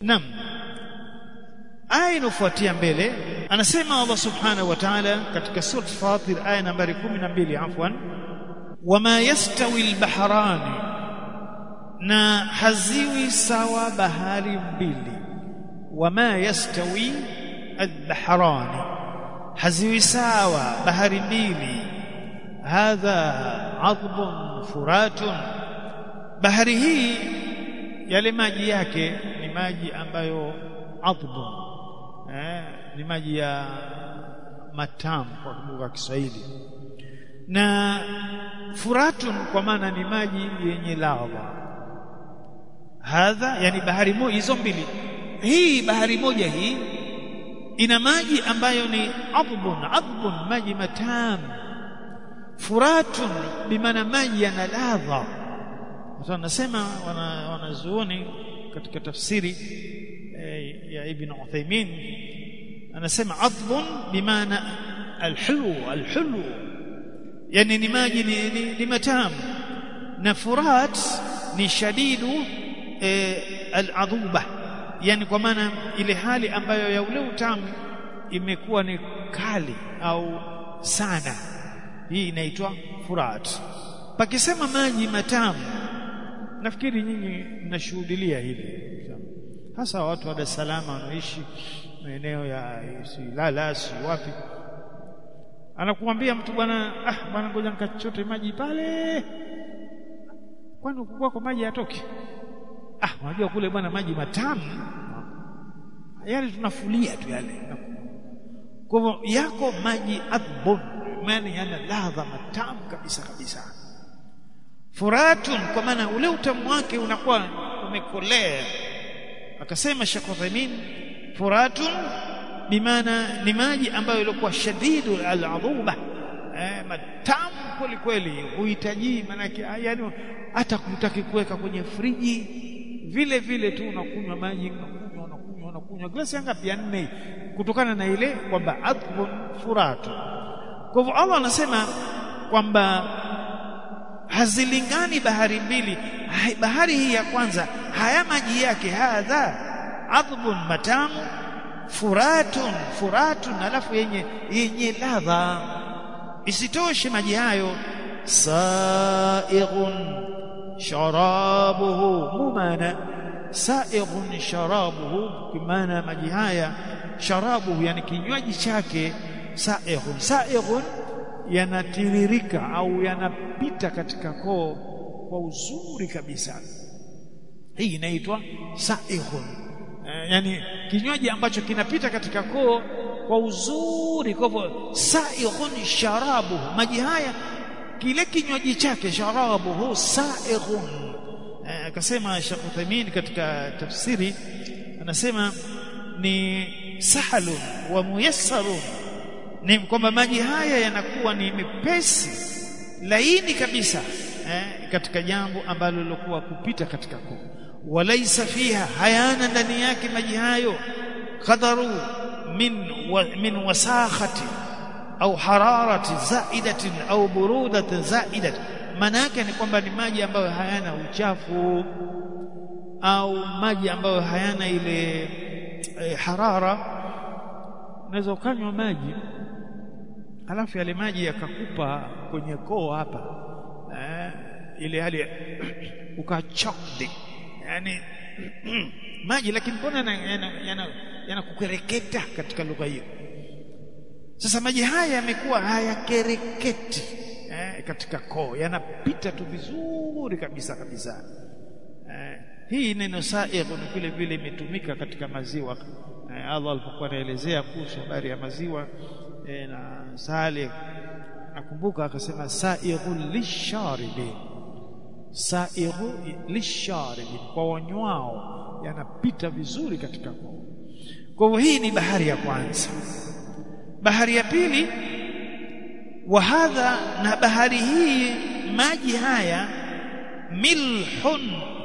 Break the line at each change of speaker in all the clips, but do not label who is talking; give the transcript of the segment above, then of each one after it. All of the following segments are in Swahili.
Naam. Aya inofuatia mbele anasema Allah Subhanahu wa Ta'ala katika sura Fatir aya nambari 12 afwan wama yastawi al-bahran na haziwi sawa bahari mbili wama yastawi al-bahran haziwi sawa bahari mbili hadha adbun furatun bahari hii yale maji yake ni maji ambayo adbun eh, ni maji ya matamu kwa lugha ya Kiswahili na furatun kwa maana ni maji yenye ladha hadha yani bahari moja hizo mbili hii bahari moja hii ina maji ambayo ni adbun adbun maji matamu furatun bimaana maji yana ladha sasa nasema wana wanazuoni katika tafsiri eh, ya Ibn Uthaymeen anasema adbun bimaana alhulu alhulu yani ni maji ni, ni, ni matamu na furat ni shadidu eh, aladhuba yani kwa maana ile hali ambayo ya ule utamu imekuwa ni kali au sana hii inaitwa furat pakisema maji matamu nafikiri nyinyi mnashuhudilia hili hasa watu wa Dar es Salaam wanaoishi maeneo ya Silala si wapi anakuambia mtu bwana ah bwana ngoja nikachote maji pale kwani kwako maji yatoke ah unajua kule bwana maji matamu yale tunafulia tu yale kwa hivyo yako maji adbun maana yana ladha matamu kabisa kabisa furatun kwa maana ule utamu wake unakuwa umekolea akasema Sheikh Uthaymeen furatun bimaana ni maji ambayo ilikuwa shadidu al-adhuba eh, matamu kweli kweli huhitaji manake yani hata kutaki kuweka kwenye friji vile vile tu unakunywa maji unakunywa unakunywa unakunywa glasi ngapi ya nne kutokana na ile kwamba adhbun furatu kwa hivyo Allah anasema kwamba hazilingani bahari mbili bahari hii ya kwanza haya maji yake hadha adhbun matamu furatun furatun alafu yenye yenye ladha isitoshe maji hayo saighun sharabuhu mumana saighun sharabuhu kimana maji haya sharabuhu yani kinywaji chake saighun saighun yanatiririka au yanapita katika koo kwa uzuri kabisa hii inaitwa saighun eh, yani kinywaji ambacho kinapita katika koo kwa uzuri kwa hivyo saighun sharabu maji haya kile kinywaji chake sharabuhu saighun akasema eh, Sheikh Uthaymeen katika tafsiri anasema ni sahalun wa muyassarun ni kwamba maji haya yanakuwa ni mepesi laini kabisa eh, katika jambo ambalo lilokuwa kupita katika koo walaisa fiha hayana ndani yake maji hayo qadaru min wa, min wasakhati au hararati zaidatin au burudatin zaidatin maana yake ni kwamba ni maji ambayo hayana uchafu au maji ambayo hayana ile eh, harara unaweza ukanywa maji halafu yale maji yakakupa kwenye koo hapa eh, ile hali ukachokdi yani maji lakini mbona yanakukereketa yana, yana katika lugha hiyo sasa maji haya yamekuwa hayakereketi eh, katika koo yanapita tu vizuri kabisa kabisa eh, hii neno saigh ni vile vile imetumika katika maziwa eh, Allah alipokuwa anaelezea kuhusu habari ya maziwa eh, na Saleh nakumbuka akasema saighul lisharibin saighu lisharibin kwa wanywao yanapita vizuri katika koo kwa hivyo hii ni bahari ya kwanza bahari ya pili wa hadha na bahari hii maji haya milhun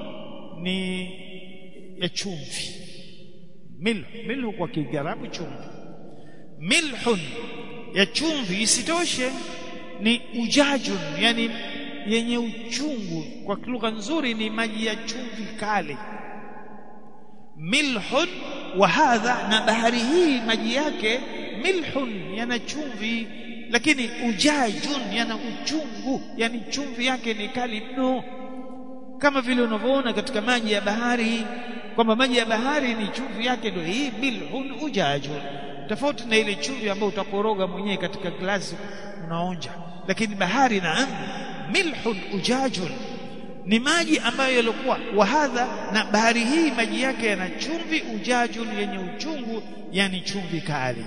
ni ya chumvi milh milhu kwa kigarabu chumvi milhun ya chumvi isitoshe ni ujajun yani yenye uchungu kwa lugha nzuri ni maji ya chumvi kali milhun wa hadha na bahari hii maji yake milhun yana chumvi lakini ujajun yana uchungu yani chumvi yake ni kali mno kama vile unavyoona katika maji ya bahari kwamba maji ya bahari ni chumvi yake ndio hii milhun ujajun tofauti na ile chumvi ambayo utakoroga mwenyewe katika glasi unaonja lakini bahari naam milhun ujajun ni maji ambayo yalikuwa wahadha na bahari hii maji yake yana chumvi ujajun yenye uchungu yani chumvi kali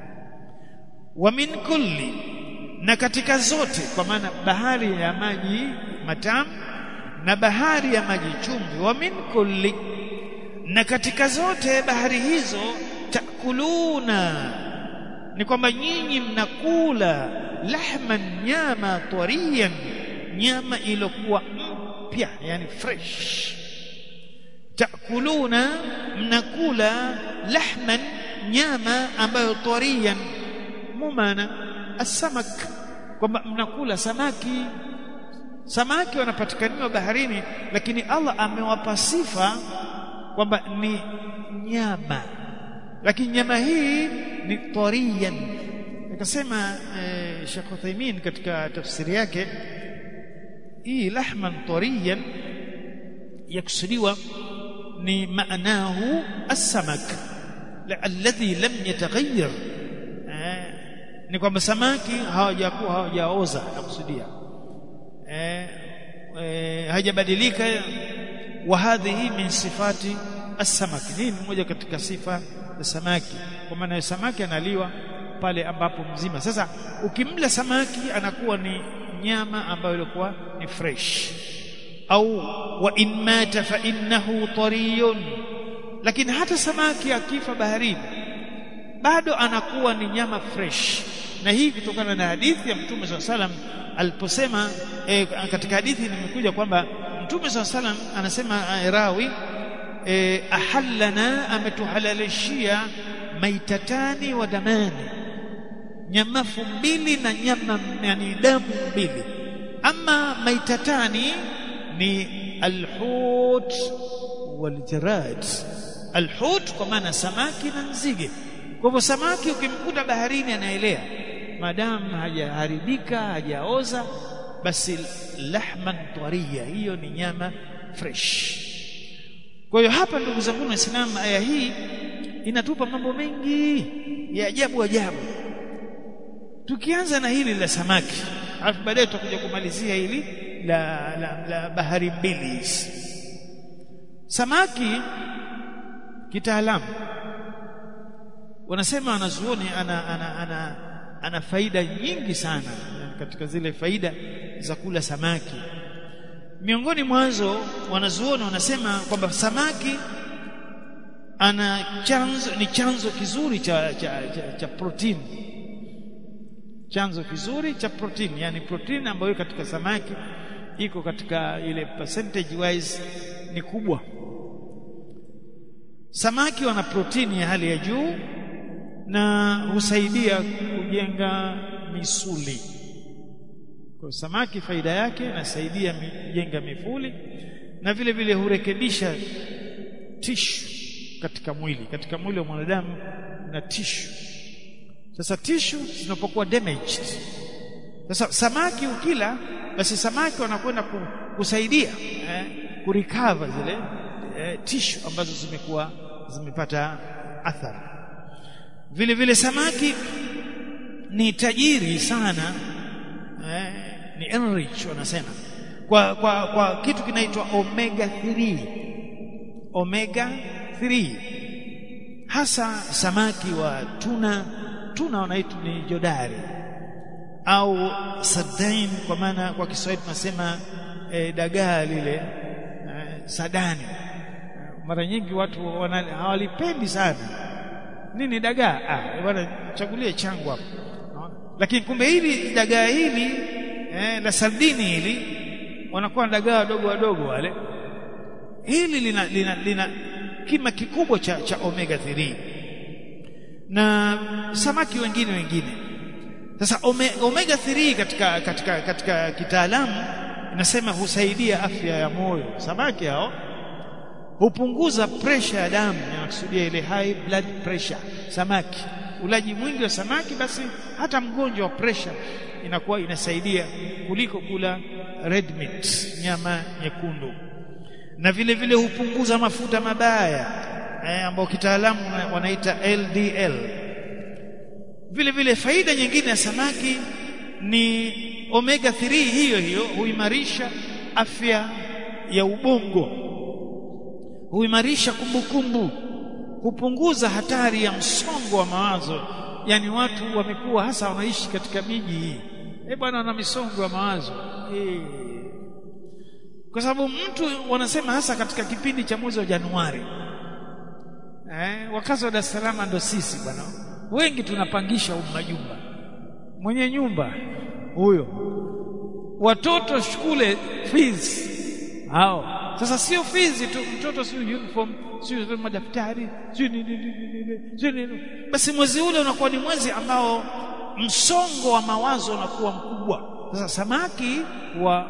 wa min kulli na katika zote kwa maana bahari ya maji matamu na bahari ya maji chumvi wa min kulli na katika zote bahari hizo takuluna ni kwamba nyinyi mnakula lahman nyama tariyan nyama iliyokuwa mpya yani fresh takuluna mnakula lahman nyama ambayo tariyan mumana asamak kwamba mnakula samaki samaki wanapatikaniwa baharini lakini Allah amewapa sifa kwamba ni nyama lakini nyama hii ni tariyan akasema eh, Sheikh Uthaymeen katika tafsiri yake hii lahman tariyan yakusudiwa ni maanahu as-samak alladhi lam yataghayyar eh, ni kwamba samaki hawajakuwa hawajaoza nakusudia eh, eh, hajabadilika wa hadhihi min sifati as-samaki hii ni moja katika sifa za samaki kwa maana samaki analiwa pale ambapo mzima sasa ukimla samaki anakuwa ni nyama ambayo ilikuwa ni fresh au wa in mata fa innahu tariyun lakini hata samaki akifa baharini bado anakuwa ni nyama fresh na hii kutokana na hadithi ya mtume swalla salam aliposema e, katika hadithi nimekuja kwamba mtume swalla salam anasema e, rawi e, ahallana ametuhalalishia maitatani wa damani nyamafu mbili na nyama yani damu mbili ama maitatani ni alhut waljarad alhut kwa maana samaki na nzige kwa hivyo samaki ukimkuta baharini anaelea madamu hajaharibika hajaoza basi lahman tariya hiyo ni nyama fresh kwa hiyo hapa ndugu zangu waislamu aya hii inatupa mambo mengi ya ajabu ajabu tukianza na hili la samaki alafu baadaye tutakuja kumalizia hili la, la, la bahari mbili hizi samaki kitaalamu wanasema wanazuoni ana, ana, ana, ana faida nyingi sana katika zile faida za kula samaki miongoni mwanzo wanazuoni wanasema kwamba samaki ana chanzo ni chanzo kizuri cha cha, cha, cha protini chanzo kizuri cha protini yani protini ambayo katika samaki iko katika ile percentage wise ni kubwa samaki wana protini ya hali ya juu na husaidia kujenga misuli kwa samaki faida yake inasaidia kujenga mifuli na vile vile hurekebisha tishu katika mwili katika mwili wa mwanadamu na tishu sasa tishu zinapokuwa damaged sasa samaki ukila basi samaki wanakwenda kusaidia eh, kurecover zile eh, tishu ambazo zimekuwa zimepata athari vile vile samaki ni tajiri sana eh, ni enrich wanasema kwa, kwa, kwa kitu kinaitwa omega 3 omega 3 hasa samaki wa tuna tuna wanaitwa ni jodari au sadain kwa maana kwa Kiswahili tunasema e, dagaa lile e, sadani mara nyingi watu hawalipendi sana nini dagaa ah bwana chagulie changu hapo lakini kumbe hili dagaa hili eh, la sardini hili wanakuwa dagaa wadogo wadogo wale hili lina, lina, lina kima kikubwa cha, cha omega 3 na samaki wengine wengine sasa omega 3 katika katika katika kitaalamu inasema husaidia afya ya moyo samaki hao hupunguza pressure ya damu inakusudia ile high blood pressure samaki ulaji mwingi wa samaki basi hata mgonjwa wa pressure inakuwa inasaidia kuliko kula red meat nyama nyekundu na vile vile hupunguza mafuta mabaya eh, ambao kitaalamu wanaita LDL vile vile faida nyingine ya samaki ni omega 3 hiyo hiyo huimarisha afya ya ubongo huimarisha kumbukumbu hupunguza hatari ya msongo wa mawazo yani watu wamekuwa hasa wanaishi katika miji hii eh bwana wana misongo ya mawazo eh kwa sababu mtu wanasema hasa katika kipindi cha mwezi wa Januari eh wakazi wa Dar es Salaam ndo sisi bwana wengi tunapangisha majumba mwenye nyumba huyo watoto shule fees hao sasa sio fees tu mtoto sio uniform sio madaftari sio nini sio nini basi mwezi ule unakuwa ni mwezi ambao msongo wa mawazo unakuwa mkubwa sasa samaki wa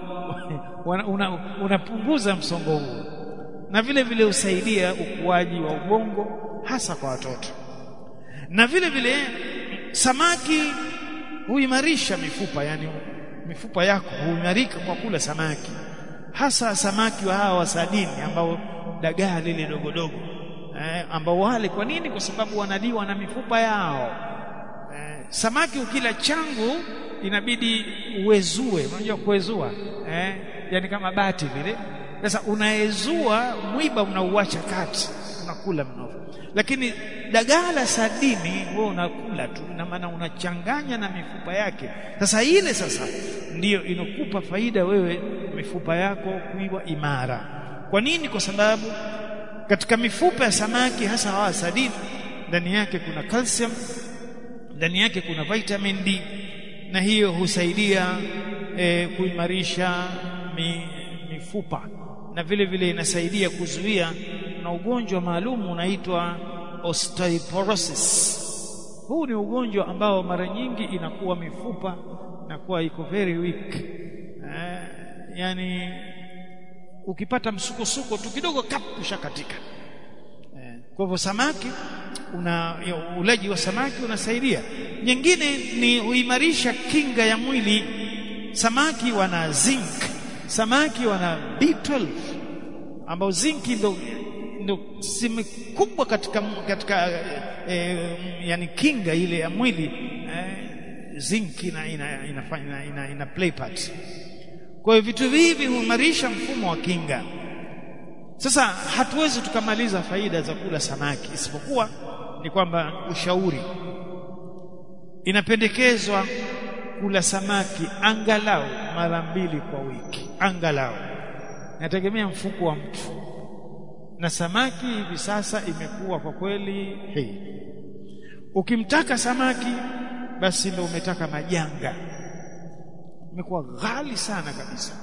unapunguza una msongo huo na vile vile husaidia ukuaji wa ubongo hasa kwa watoto na vile vile samaki huimarisha mifupa yani mifupa yako huimarika kwa kula samaki hasa samaki wa hawa wasadini ambao dagaa lile dogo dogo eh, ambao wale kwa nini kwa sababu wanaliwa na mifupa yao eh, samaki ukila changu inabidi uwezue unajua kuwezua eh, yani kama bati vile sasa unaezua mwiba unauacha kati unakula mnofu lakini dagaa la sadini wewe unakula tu na maana unachanganya na mifupa yake sasa ile sasa ndiyo inokupa faida wewe mifupa yako kuiwa imara kwa nini kwa sababu katika mifupa ya samaki hasa hawa sadini ndani yake kuna calcium ndani yake kuna vitamin D na hiyo husaidia e, kuimarisha mi, mifupa na vile vile inasaidia kuzuia na ugonjwa maalum unaitwa osteoporosis huu ni ugonjwa ambao mara nyingi inakuwa mifupa inakuwa iko very weak eh, yani ukipata msukosuko tu kidogo kap ushakatika eh, kwa hivyo samaki una ulaji wa samaki unasaidia nyingine ni huimarisha kinga ya mwili samaki wana zinc samaki wana B12 ambao zinki ndo ndo sehemu kubwa katika katika e, yani kinga ile ya mwili e, zinc ina ina inafanya ina, ina, ina play part kwa hiyo vitu hivi huimarisha mfumo wa kinga sasa hatuwezi tukamaliza faida za kula samaki isipokuwa ni kwamba ushauri inapendekezwa kula samaki angalau mara mbili kwa wiki angalau nategemea mfuko wa mtu na samaki hivi sasa imekuwa kwa kweli hii ukimtaka samaki basi ndio umetaka majanga imekuwa ghali sana kabisa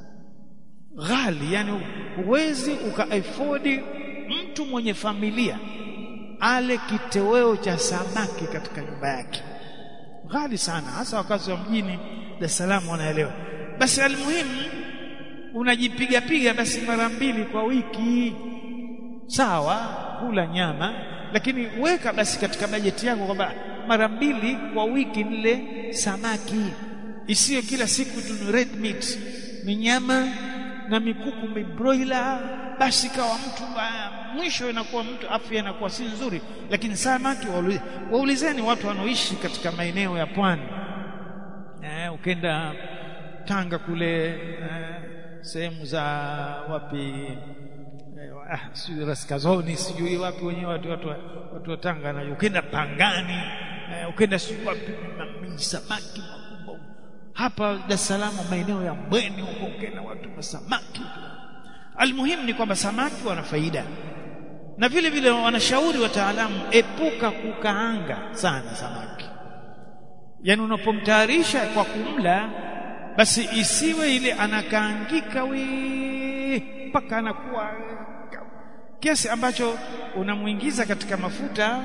ghali yani huwezi ukaafodi mtu mwenye familia ale kitoweo cha samaki katika nyumba yake ghali sana hasa wakazi wa mjini Dar es Salaam wanaelewa basi almuhimu unajipiga piga basi mara mbili kwa wiki sawa kula nyama lakini weka basi katika bajeti yako kwamba mara mbili kwa wiki nile samaki isiyo kila siku tu red meat ni nyama na mikuku mibroiler basi kawa mtu uh, mwisho inakuwa mtu afya inakuwa si nzuri lakini samaki waulizeni watu wanaoishi katika maeneo ya pwani eh, ukenda Tanga kule eh, sehemu za wapi eh, ah, sijui Raskazoni sijui wapi wenyewe watu watu watu wa Tanga na ukenda Pangani eh, ukenda sijui wapi samaki makubwa hapa Dar es Salaam maeneo ya Mbweni huko ukenda watu wa samaki almuhimu ni kwamba samaki wana faida na vile vile wanashauri wataalamu epuka kukaanga sana samaki yani unapomtayarisha kwa kumla basi isiwe ile anakaangika we mpaka anakuwa kiasi ambacho unamuingiza katika mafuta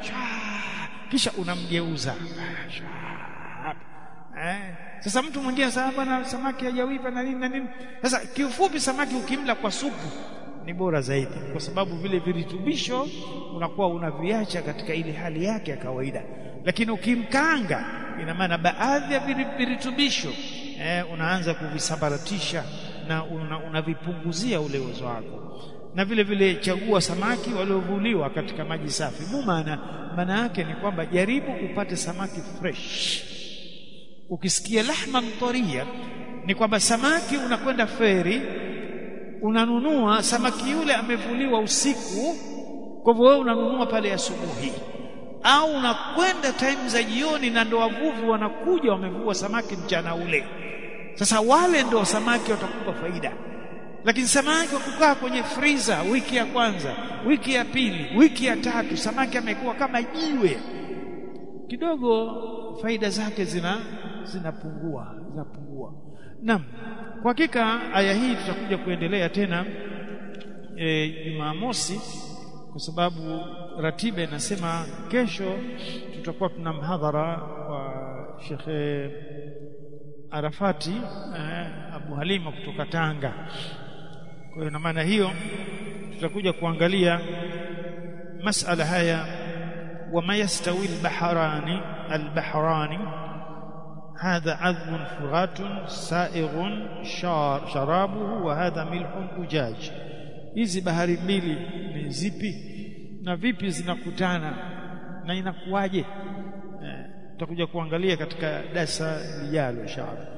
kisha unamgeuza eh sasa mtu mwingine sasa bwana samaki hajawiva na nini na nini sasa kiufupi samaki ukimla kwa supu ni bora zaidi kwa sababu vile virutubisho unakuwa unaviacha katika ile hali yake ya kawaida lakini ukimkanga ina maana baadhi ya virutubisho eh, unaanza kuvisambaratisha na unavipunguzia una ule uwezo wako na vile vile chagua samaki waliovuliwa katika maji safi maana maana yake ni kwamba jaribu upate samaki fresh ukisikia lahma mtoria ni kwamba samaki unakwenda feri unanunua samaki yule amevuliwa usiku kwa hivyo wewe unanunua pale asubuhi au unakwenda time za jioni na ndo wavuvi wanakuja wamevua samaki mchana ule sasa wale ndo samaki watakupa faida lakini samaki wa kukaa kwenye freezer wiki ya kwanza wiki ya pili wiki ya tatu samaki amekuwa kama jiwe kidogo faida zake zina zinapungua zinapungua naam kwa hakika aya hii tutakuja kuendelea tena Jumamosi e, kwa sababu ratiba inasema kesho tutakuwa tuna mhadhara wa Sheikh Arafati eh, Abu Halima kutoka Tanga. Kwa hiyo na maana hiyo tutakuja kuangalia masala haya wama yastawi albahrani albahrani هذا عذب فرات سائغ شار شرابه وهذا ملح أجاج hizi bahari mbili ni zipi na vipi zinakutana na inakuwaje tutakuja eh, kuangalia katika darasa lijalo inshallah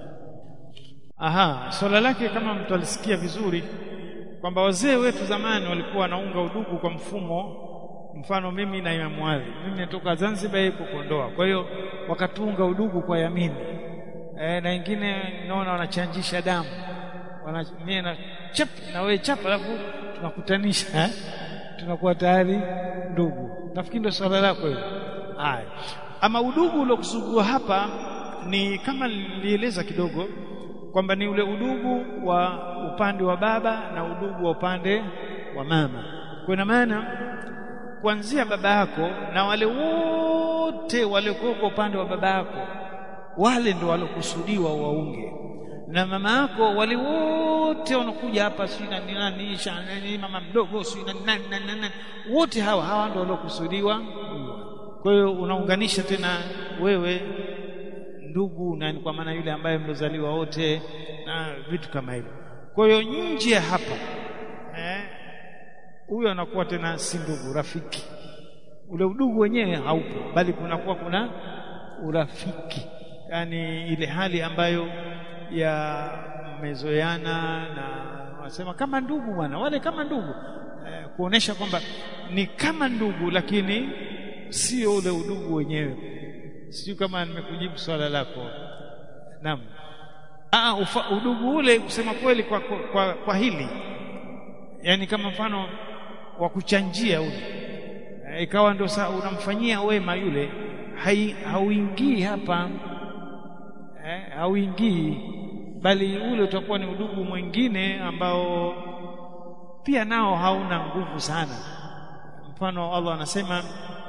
aha swala lake kama mtu alisikia vizuri kwamba wazee wetu zamani walikuwa wanaunga udugu kwa mfumo mfano mimi na Imam Ali mimi natoka Zanzibar yuko Kondoa kwa hiyo wakatunga udugu kwa yamini e, na wengine naona wanachanjisha damu wana mimi na chap na wewe chap alafu tunakutanisha eh? tunakuwa tayari ndugu nafikiri ndio swala lako hilo haya ama udugu uliokusugua hapa ni kama nilieleza kidogo kwamba ni ule udugu wa upande wa baba na udugu wa upande wa mama kwa ina maana kuanzia baba yako na wale wote waliokuwa upande wa baba yako wale ndio walokusudiwa waunge na mama yako wale wote wanakuja hapa si nani nani nani mama mdogo si nani nani nani wote hawa hawa ndio walokusudiwa kwa hiyo unaunganisha tena wewe ndugu na kwa maana yule ambaye mlozaliwa wote na vitu kama hivyo kwa hiyo nje ya hapa eh huyo anakuwa tena si ndugu rafiki ule udugu wenyewe haupo bali kunakuwa kuna urafiki yani ile hali ambayo ya mmezoeana na wanasema kama ndugu bwana wale kama ndugu eh, kuonesha kwamba ni kama ndugu lakini sio ule udugu wenyewe sijui kama nimekujibu swala lako naam ah udugu ule kusema kweli kwa, kwa, kwa, kwa hili yani kama mfano wa kuchanjia ule e, ikawa ndio unamfanyia wema yule hauingii hapa eh, hauingii bali ule utakuwa ni udugu mwingine ambao pia nao hauna nguvu sana mfano Allah anasema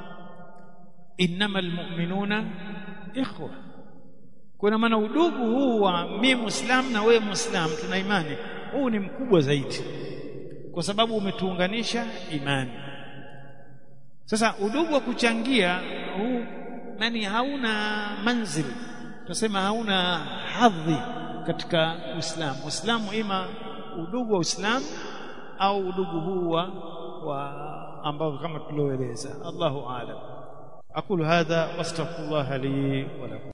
innamal mu'minuna ikhwa kuna maana udugu huu wa mimi muislam na wewe muislam tuna imani huu ni mkubwa zaidi kwa sababu umetuunganisha imani sasa udugu wa kuchangia huu nani hauna manzili tunasema hauna hadhi katika Uislamu Uislamu ima udugu wa Uislamu au udugu huu wa, wa ambao kama tulioeleza Allahu aalam aqulu hadha wastaghfirullah li wa lakum